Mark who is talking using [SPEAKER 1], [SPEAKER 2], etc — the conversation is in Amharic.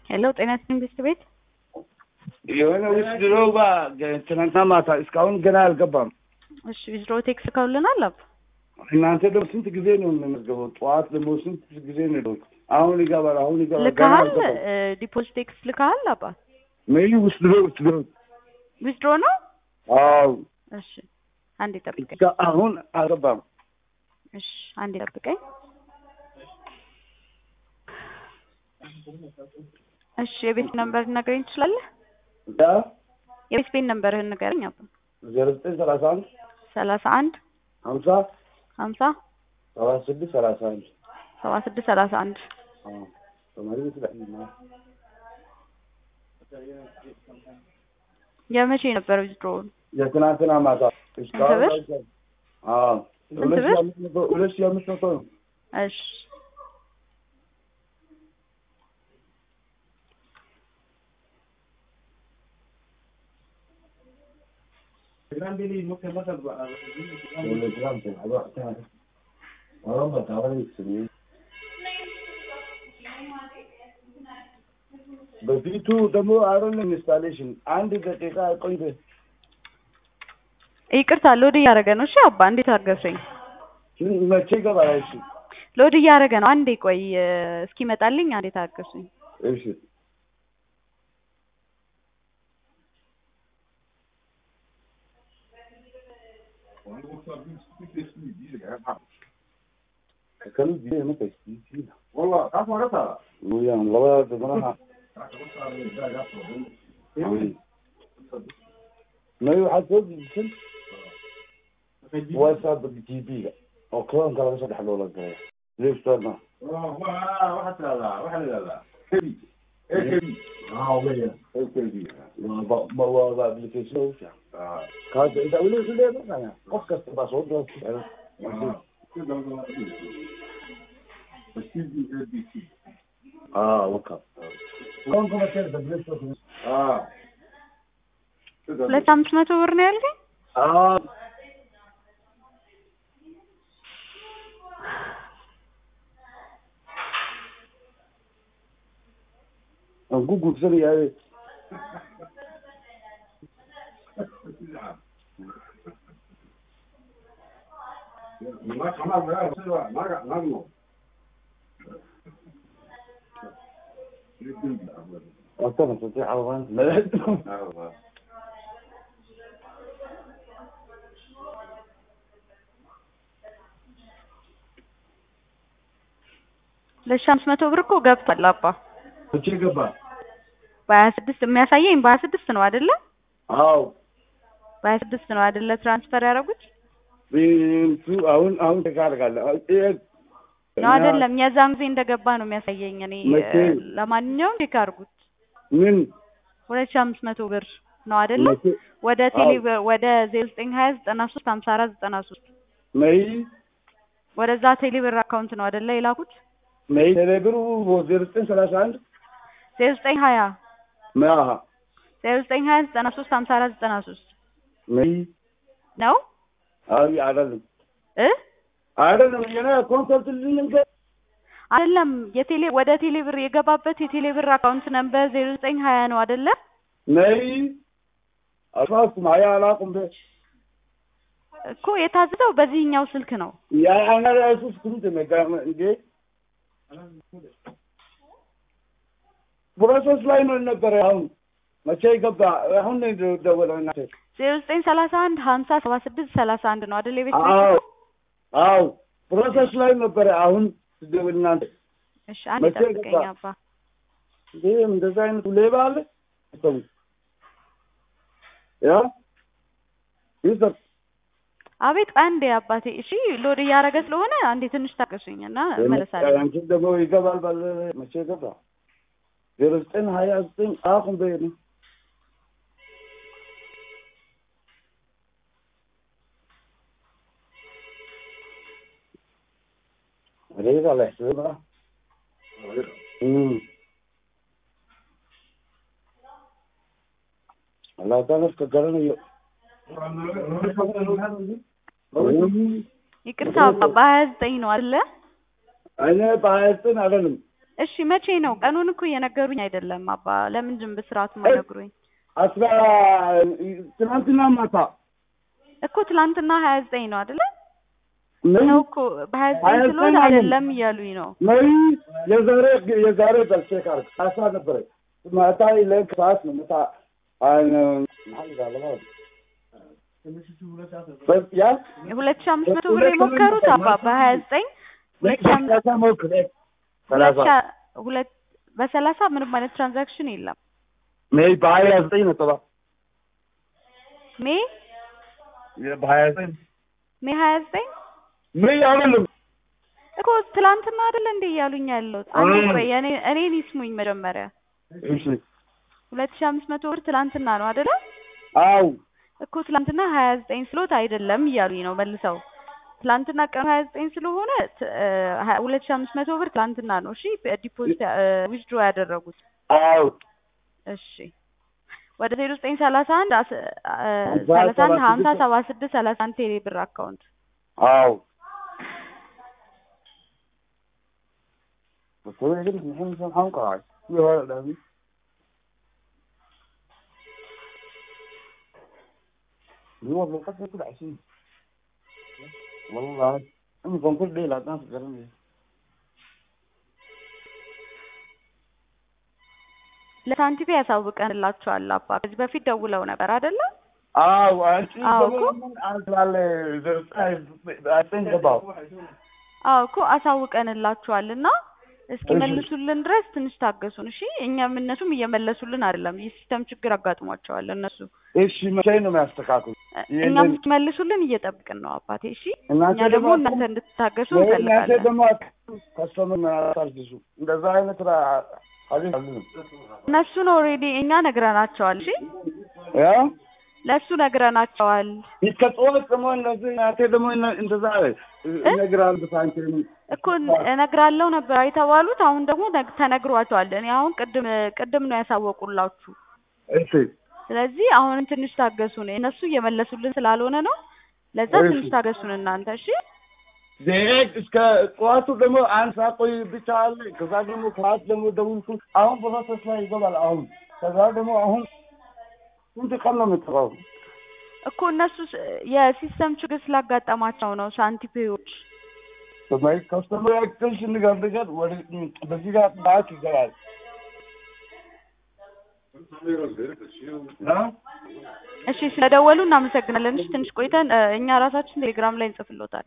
[SPEAKER 1] ሄሎ ጤና ይስጥልኝ ቤት ቤት
[SPEAKER 2] የሆነ ውስጥ ድሮ ባ ትናንትና ማታ እስካሁን ገና አልገባም።
[SPEAKER 1] እሺ ዊዝድሮ ቴክስ ከውልናል አብ
[SPEAKER 2] እናንተ ደግሞ ስንት ጊዜ ነው የምንመዝገበው? ጠዋት ደግሞ ስንት ጊዜ ነው የደወልኩት? አሁን ይገባል፣ አሁን ይገባል። ገና
[SPEAKER 1] ልካሃል
[SPEAKER 2] አልገባም።
[SPEAKER 1] ዲፖዚት ቴክስ ልካሃል አባ
[SPEAKER 2] ሜይ ውስጥ ድሮ ውስጥ ድሮ
[SPEAKER 1] ዊዝድሮ ነው
[SPEAKER 2] አዎ፣
[SPEAKER 1] እሺ አንዴ ጠብቀኝ
[SPEAKER 2] እስከ አሁን አልገባም።
[SPEAKER 1] እሺ አንዴ ጠብቀኝ እሺ የቤት ነምበር ልነግረኝ ትችላለህ
[SPEAKER 2] ያ
[SPEAKER 1] የቤት ቤት ነምበርህን ንገረኝ አባ
[SPEAKER 2] ዜሮ ዘጠኝ ሰላሳ አንድ
[SPEAKER 1] ሰላሳ አንድ
[SPEAKER 2] ሀምሳ
[SPEAKER 1] ሀምሳ
[SPEAKER 2] ሰባ ስድስት ሰላሳ አንድ
[SPEAKER 1] ሰባ ስድስት ሰላሳ አንድ
[SPEAKER 2] አዎ፣ ተማሪ ቤት ላይ ነው።
[SPEAKER 1] የመቼ ነበር ዊዝድሮ
[SPEAKER 2] የትናንትና ማታ እስካሁን
[SPEAKER 1] ብር?
[SPEAKER 2] አልገባም። አዎ፣
[SPEAKER 1] ስንት
[SPEAKER 2] ሁለት ሺህ
[SPEAKER 1] ብር?
[SPEAKER 2] አምስት መቶ ሁለት ሺህ አምስት መቶ ነው።
[SPEAKER 1] እሺ
[SPEAKER 2] በፊቱ ደግሞ አሮን ኢንስታሌሽን አንድ ደቂቃ ቆይተ
[SPEAKER 1] ይቅርታ ሎድ እያደረገ ነው እሺ አባ እንዴት አገሰኝ
[SPEAKER 2] መቼ ይገባል? እሺ
[SPEAKER 1] ሎድ እያደረገ ነው አንዴ ቆይ እስኪመጣልኝ አንዴ ታገሱኝ
[SPEAKER 2] እሺ kan biye maka shi
[SPEAKER 3] والله عفوا رفع
[SPEAKER 2] yan laba da mana ma yi waxaad soo dejisan whatsapp g b ga oo clonka laga soo dhex loola galay play store ma
[SPEAKER 3] واحد لا واحد لا كبي ايه كبي اه وين ايه كبي
[SPEAKER 2] waa ba- ma- waa waa application ugu fiican
[SPEAKER 3] اه
[SPEAKER 2] kaas inta weli isu leedahay qof kasta baa soo dira
[SPEAKER 3] بس تجي اي بي سي
[SPEAKER 2] ah waka clonka ma sheegta play store
[SPEAKER 3] اه
[SPEAKER 1] ሁለት አምስት መቶ ብር ነው ያልከኝ
[SPEAKER 2] ah aan ku guursanayaa
[SPEAKER 3] ما خلاص ما ما ما
[SPEAKER 2] وأنا أستطيع أولا ملحت
[SPEAKER 1] ሁለት ሺህ አምስት መቶ ብር እኮ ገብቷል አባ
[SPEAKER 2] መቼ ገባ?
[SPEAKER 1] በሀያ ስድስት የሚያሳየኝ በሀያ ስድስት ነው አይደለ
[SPEAKER 2] አዎ
[SPEAKER 1] በሀያ ስድስት ነው አይደለ ትራንስፈር ያደረጉት
[SPEAKER 2] ቤቱ አሁን አሁን ተካርጋለሁ
[SPEAKER 1] ነው አይደለም የዛን ጊዜ እንደገባ ነው የሚያሳየኝ እኔ
[SPEAKER 2] መቼ?
[SPEAKER 1] እ፣ ለማንኛውም ቼክ አድርጉት
[SPEAKER 2] ምን
[SPEAKER 1] ሁለት ሺህ አምስት መቶ ብር ነው አይደለ
[SPEAKER 2] መቼ?
[SPEAKER 1] ወደ
[SPEAKER 2] አዎ።
[SPEAKER 1] ቴሌ ወደ ዜሮ ዘጠኝ ሀያ ዘጠና ሶስት ሀምሳ አራት ዘጠና ሶስት
[SPEAKER 2] መይ
[SPEAKER 1] ወደዛ ቴሌ ብር አካውንት ነው አይደለ የላኩት
[SPEAKER 2] መይ ቴሌብሩ ዜሮ ዘጠኝ ሰላሳ አንድ
[SPEAKER 1] ዜሮ ዘጠኝ ሀያ
[SPEAKER 2] መያሀ
[SPEAKER 1] ዜሮ ዘጠኝ ሀያ ዘጠና ሶስት ሀምሳ አራት ዘጠና ሶስት
[SPEAKER 2] መይ
[SPEAKER 1] ነው
[SPEAKER 2] አይ አይደለም
[SPEAKER 1] እ
[SPEAKER 2] አይደለም የኔ ኮንሰልት ልንገ
[SPEAKER 1] አይደለም የቴሌ ወደ ቴሌ ብር የገባበት የቴሌ ብር አካውንት ነምበር ዜሮ ዘጠኝ ሀያ ነው አይደለ
[SPEAKER 2] መይ አፋኩም አያ አላቁም በ
[SPEAKER 1] እኮ የታዘዘው በዚህኛው ስልክ ነው
[SPEAKER 2] ያ አና ራሱ ስኩምት መጋም እንዴ ፕሮሰስ ላይ ነው ነበረ አሁን መቼ ገባ አሁን ነው ደወለው እናቴ
[SPEAKER 1] ዜሮ ዘጠኝ ሰላሳ አንድ ሀምሳ ሰባ ስድስት ሰላሳ አንድ ነው አይደል የቤት
[SPEAKER 2] አዎ
[SPEAKER 1] ስልክ?
[SPEAKER 2] አዎ ፕሮሰስ ላይ ነበረ አሁን ስደውል እናንተ
[SPEAKER 1] እሺ አንድ
[SPEAKER 2] መቼ
[SPEAKER 1] ጠብቀኝ
[SPEAKER 2] ገባ?
[SPEAKER 1] አባ
[SPEAKER 2] ይሄ እንደዛ አይነቱ ሌባ አለ ሰው ያ ይሰጥ
[SPEAKER 1] አቤት አንዴ አባቴ እሺ ሎድ እያደረገ ስለሆነ አንዴ ትንሽ ታገሱኝ እና እመለሳለሁ
[SPEAKER 2] አንቺ ደግሞ ይገባል ባለ መቼ ገባ ዜሮ ዘጠኝ ሀያ ዘጠኝ አሁን በይ ነው ሌባ ላይ ሌባ እም አላህ ታነስ ከገረነ
[SPEAKER 1] ይቅርታ አባ በሀያ ዘጠኝ ነው አይደለ
[SPEAKER 2] እኔ በሀያ ዘጠኝ አይደለም
[SPEAKER 1] እሺ መቼ ነው? ቀኑን እኮ እየነገሩኝ አይደለም አባ። ለምንድን በስርዓቱ የማይነግሩኝ?
[SPEAKER 2] አስራ ትናንትና ማታ
[SPEAKER 1] እኮ ትላንትና ሀያ ዘጠኝ ነው አይደለ?
[SPEAKER 2] ምን
[SPEAKER 1] ነው እኮ በሀያ ዘጠኝ
[SPEAKER 2] ሀያ
[SPEAKER 1] ስለሆነ
[SPEAKER 2] ዘጠኝ
[SPEAKER 1] አይደለም እያሉኝ ነው።
[SPEAKER 2] መሪ የዛሬ የዛሬ በልቼክ አድርግ አሳ ነበረ ማታ ለክ ሰዓት ነው ማታ አን ያ
[SPEAKER 1] ሁለት ሺህ አምስት መቶ ብር የሞከሩት አባ በሀያ ዘጠኝ ሁለት ሺህ አምስት
[SPEAKER 2] ሰላሳ ሞክር
[SPEAKER 1] ሁለት
[SPEAKER 2] ሰላሳ
[SPEAKER 1] ሺህ ሁለት በሰላሳ ምንም አይነት ትራንዛክሽን የለም።
[SPEAKER 2] ሜይ በሀያ ዘጠኝ ነጥባ
[SPEAKER 1] ሜ
[SPEAKER 2] በሀያ ዘጠኝ
[SPEAKER 1] ሜ ሀያ ዘጠኝ
[SPEAKER 2] ሜይ አይደለም
[SPEAKER 1] እኮ ትላንትና አይደለ እንዴ እያሉኝ ያለሁት? አንዴ
[SPEAKER 2] እም።
[SPEAKER 1] ቆይ እኔ እኔን ይስሙኝ መጀመሪያ።
[SPEAKER 2] እሺ
[SPEAKER 1] ሁለት ሺህ አምስት መቶ ብር ትላንትና ነው አይደለ?
[SPEAKER 2] አው
[SPEAKER 1] እኮ ትላንትና ሀያ ዘጠኝ ስሎት አይደለም እያሉኝ ነው መልሰው። ትላንትና ቀኑ ሀያ ዘጠኝ ስለሆነ ት- እ ሀ- ሁለት ሺህ አምስት መቶ ብር ትላንትና ነው እሺ ዲፖዚት ዊዝድሮ ያደረጉት።
[SPEAKER 2] አው
[SPEAKER 1] እሺ ወደ ዜሮ ዘጠኝ ሰላሳ አንድ አስ- እ
[SPEAKER 2] ሀምሳ
[SPEAKER 1] ሰላሳ አንድ
[SPEAKER 2] ሰባ
[SPEAKER 1] ሀምሳ
[SPEAKER 2] ስድስት
[SPEAKER 1] ሰባ ስድስት ሰላሳ አንድ ቴሌ ብር አካውንት
[SPEAKER 2] አው بس هو يقول لك الحين مثلا حنقع يا ولد هو بالقصد كل عشرين والله أنا بنقول ليه لا تنسى كلامي
[SPEAKER 1] ለሳንቲፒ ያሳውቀንላችኋል አባ። ከዚህ በፊት ደውለው ነበር አይደለ?
[SPEAKER 2] አዎ አንቺ
[SPEAKER 1] አዎ
[SPEAKER 2] ደግሞ
[SPEAKER 1] እኮ።
[SPEAKER 2] ምን አልትላለ ዘርጻይ አጥን ገባው
[SPEAKER 1] አዎ እኮ አሳውቀንላችኋል እና እስኪመልሱልን ድረስ ትንሽ ታገሱን እሺ። እኛም እነሱም እየመለሱልን አይደለም። የሲስተም ችግር አጋጥሟቸዋል እነሱ።
[SPEAKER 2] እሺ መቼ ነው የሚያስተካክሉ
[SPEAKER 1] እኛም እስኪመልሱልን እየጠብቅን ነው አባቴ። እሺ
[SPEAKER 2] እናንተ
[SPEAKER 1] እኛ ደግሞ
[SPEAKER 2] ደግሞ
[SPEAKER 1] እናንተ እንድትታገሱ
[SPEAKER 2] እናንተ
[SPEAKER 1] እንፈልጋለን።
[SPEAKER 2] ደግሞ ከስተመር አታርግዙ እንደዛ አይነት አቤት አልልም
[SPEAKER 1] እነሱን ኦልሬዲ እኛ ነግረናቸዋል። እሺ
[SPEAKER 2] ያ
[SPEAKER 1] ለእሱ ነግረናቸዋል።
[SPEAKER 2] ይከጽወት ደግሞ እነዚህ እናንተ ደግሞ እነ- እንደዛ ይነግራሉ ሳንቲም
[SPEAKER 1] እኮ እነግራለሁ ነበር የተባሉት። አሁን ደግሞ ነግ- ተነግሯቸዋል። እኔ አሁን ቅድም ቅድም ነው ያሳወቁላችሁ።
[SPEAKER 2] እሺ
[SPEAKER 1] ስለዚህ አሁንም ትንሽ ታገሱን። እነሱ እየመለሱልን ስላልሆነ ነው። ለዛ
[SPEAKER 2] እሺ።
[SPEAKER 1] ትንሽ ታገሱን እናንተ እሺ።
[SPEAKER 2] ዜግ እስከ ጠዋቱ ደግሞ አንድ ሰዓት ቆይ ብቻ አለ። ከዛ ደግሞ ከሰዓት ደግሞ ደውልኩ። አሁን በመሰስ ላይ ይገባል። አሁን ከዛ ደግሞ አሁን ስንት ቀን ነው የምትቀረው?
[SPEAKER 1] እኮ እነሱ ስ- የሲስተም ችግር ስላጋጠማቸው ነው ሳንቲፔዎች።
[SPEAKER 2] በማይ ከስተመር ያክልሽ ንገር ንገር ወደ በዚህ ጋር ሰዓት ይገባል። አ?
[SPEAKER 1] እሺ ስለደወሉ እናመሰግናለን። እሺ ትንሽ ቆይተን እ፣ እኛ ራሳችን ቴሌግራም ላይ እንጽፍሎታል።